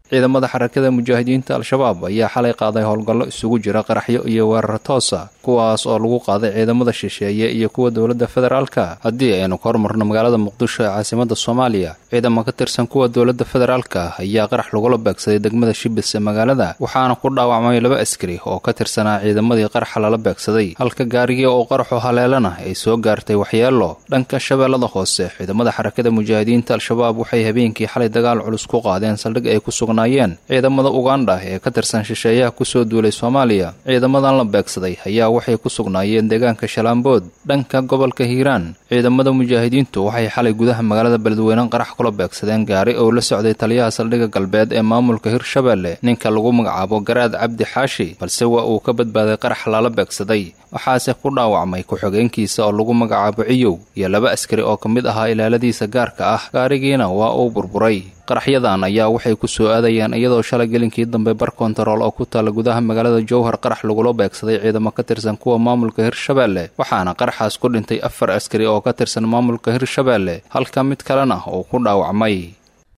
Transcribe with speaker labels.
Speaker 1: ciidamada xarakada mujaahidiinta al-shabaab ayaa xalay qaaday howlgallo isugu jira qaraxyo iyo weerar toosa kuwaas oo lagu qaaday ciidamada shisheeye iyo kuwa dowladda federaalka haddii aynu ka hormarno magaalada muqdisho ee caasimada soomaaliya ciidamo ka tirsan kuwa dowladda federaalka ayaa qarax lagula beegsaday degmada shibis ee magaalada waxaana ku dhaawacmay laba askari oo ka tirsanaa ciidamadii qaraxa lala beegsaday halka gaarigii oo qaraxu haleelana ay soo gaartay waxyeelo dhanka shabeellada hoose ciidamada xarakada mujaahidiinta al-shabaab waxay habeenkii xalay dagaal culus ku qaadeen saldhig ay ku sugnaayeen ciidamada ugandha ee ka tirsan shisheeyaha kusoo duulay soomaaliya ciidamadan la beegsaday ayaa waxay ku sugnaayeen deegaanka shalaambood dhanka gobolka hiiraan ciidamada mujaahidiintu waxay xalay gudaha magaalada beledweyne qarax kula beegsadeen gaari oo la socday taliyaha saldhigga galbeed ee maamulka hirshabeelle ninka lagu magacaabo garaad cabdi xaashi balse waa uu ka badbaaday qarax lala beegsaday waxaase ku dhaawacmay ku-xigeenkiisa oo lagu magacaabo ciyow iyo laba askari oo ka mid ahaa ilaaladiisa gaarka ah gaarigiina waa uu burburay qaraxyadan ayaa waxay ku soo aadayeen iyadoo shalay gelinkii dambe bar kontarool oo ku taalla gudaha magaalada jowhar qarax lagula beegsaday ciidamo ka tirsan kuwa maamulka hirshabeelle waxaana qaraxaas ku dhintay afar askari oo ka tirsan maamulka hirshabeelle halka mid kalena uu ku dhaawacmay